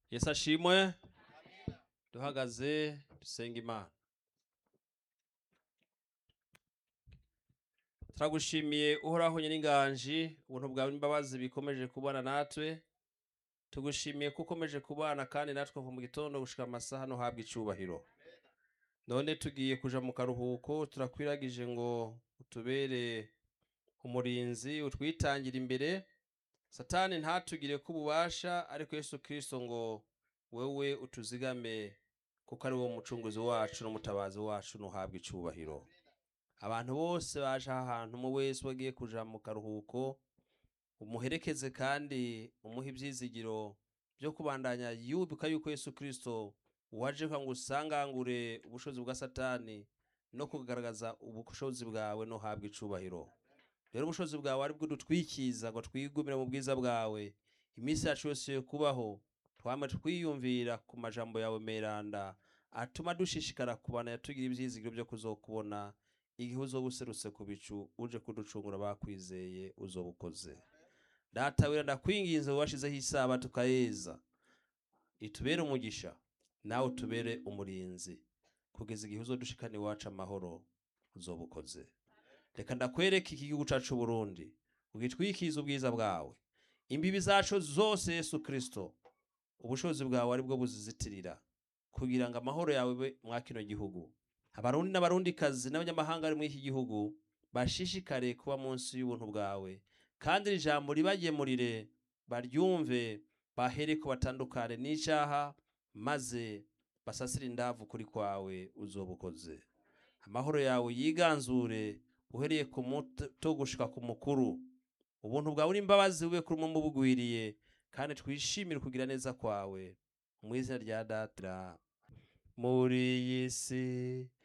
yesu ashimwe duhagaze dusenga imana turagushimiye uhoraho nyiringanji ubuntu bwawe n'imbabazi bikomeje kubana natwe tugushimiye ko ukomeje kubana kandi natwe kuva mu gitondo gushika amasaha no habwa icubahiro none tugiye kuja mu karuhuko turakwiragije ngo utubere umurinzi utwitangira imbere satani ntatugire ko ububasha ariko yesu kirisito ngo wewe utuzigame kuko ari wo mucunguzi wacu n'umutabazi wacu ntuhabwe icubahiro abantu bose baje aha hantu umwe wese wagiye kuja mu karuhuko umuherekeze kandi umuhe ibyizigiro byo kubandanya yubuka yuko yesu kirisito waje kugira ngo usangangure ubushobozi bwa satani no kugaragaza ubushobozi bwawe no habwa icubahiro rero ubushobozi bwawe ari bwo dutwikiza ngo twigumire mu bwiza bwawe iminsi yacu yose yo kubaho twame twiyumvira ku majambo yawe meranda atuma dushishikara kubana yatugira ibyizigiro byo kuzokubona igihe uzoba userutse ku bicu uje kuducungura bakwizeye uzoba ukoze data wera ndakwinginze washizeho isaba tukayeza itubere umugisha nawe utubere umurinzi kugeza igihe uzodushikana iwacu amahoro uzoba ukoze reka ndakwereke iki gihugu cacu Burundi ugitwikize ubwiza bwawe imbibi zacu zose Yesu Kristo ubushobozi bwawe ari bwo buzizitirira kugira ngo amahoro yawe be mwa kino gihugu abarundi n'abarundikazi n'abanyamahanga bari muri iki gihugu bashishikare kuba munsi y'ubuntu bwawe kandi iri jambo ribagemurire baryumve bahere ko batandukane n'icyaha maze basasire indavu kuri kwawe uzoba ukoze amahoro yawe yiganzure uhereye ku muto gushika ku mukuru ubuntu bwawe n'imbabazi bube kuri umwe bugwiriye kandi twishimire kugira neza kwawe mu izina rya data muri iyi si